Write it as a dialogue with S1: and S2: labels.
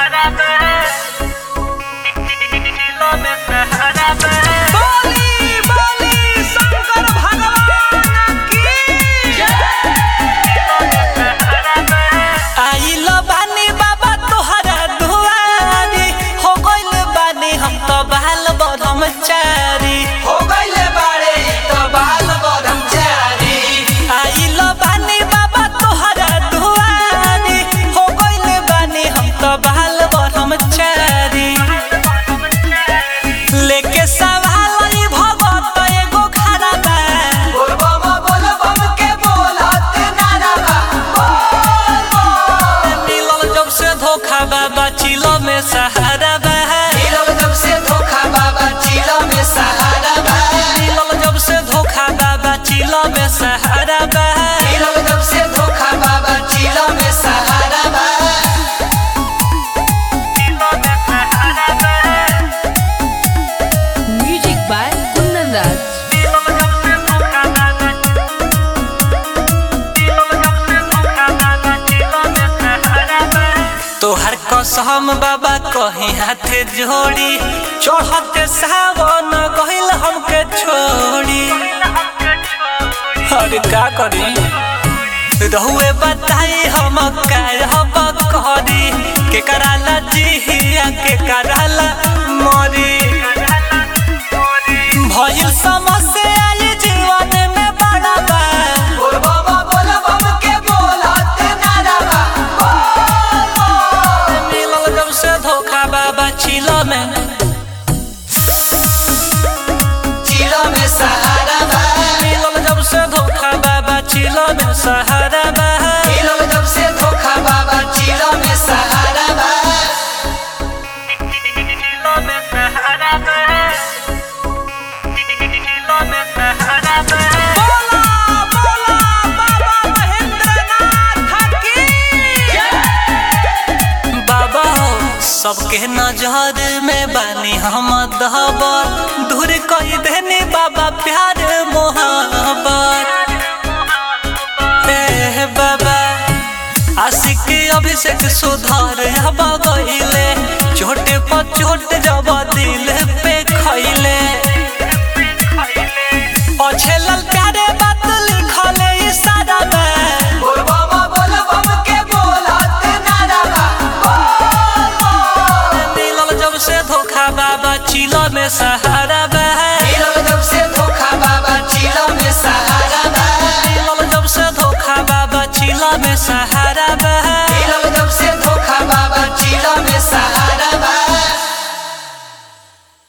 S1: बोली बोली शंकर भगवान की आइल बानी बाबा तोहरा दुआरी हो गइल बानी हम तो बाल ब्रह्मचारी
S2: हो गइले बाड़े इ त बाल ब्रह्मचारी
S1: आइल बानी बाबा तोहरा दुआरी हो गइल बानी हम तो बाल ब्रह्मचारी लेके सवाल ई भगत एगो खड़ा बा
S2: बोल बम बोल बम के बोलत नारा बा बोल बम
S1: मिलल जब से धोखा बाबा चिलो में सहारा बा
S2: मिलल जब से धोखा बाबा चिलो में सहारा बा
S1: मिलल जब से धोखा बाबा चिलो में सहारा बा
S2: मिलल जब से धोखा बाबा चिलो में सहारा बा
S3: Music by Kundan Raj.
S1: तोहर कसम बाबा कहीं हाथ जोड़ी चढ़ते सावन गहिल हमके छोड़ी अरे का करी रहुए बताई हम कहब करी के कराला जिहिया के कराला मरी भइल समस्या ये जीवन में बड़ा बा
S2: बोल बम बोल बम के बोलत नारा बा बोल बम
S1: मिलल जब से धोखा बाबा चिलो में
S2: चिलो में सहारा बा
S1: मिलल जब से धोखा बाबा चिलो में सहारा बा
S2: मिलल जब से धोखा बाबा चिलो में सहारा बा
S1: बोला बोला बाबा महेंद्रनाथ की बाबा हो सबके नजर में बानी हम दहबर दूर कही देनी बाबा प्यार मोहब्बत ए बाबा आशिक अभिषेक सुधार अब गइले छोटे पर चोट जब दिल पे खइले अच्छे ललकारे बात लिखले इशारा में
S2: बोल बम बोल बम के बोलत नारा बा बोल बम
S1: मिलल जब से धोखा बाबा चिलो में सहारा बा
S2: मिलल जब से धोखा बाबा चिलो में सहारा बा
S1: मिलल जब से धोखा बाबा चिलो में सहारा बा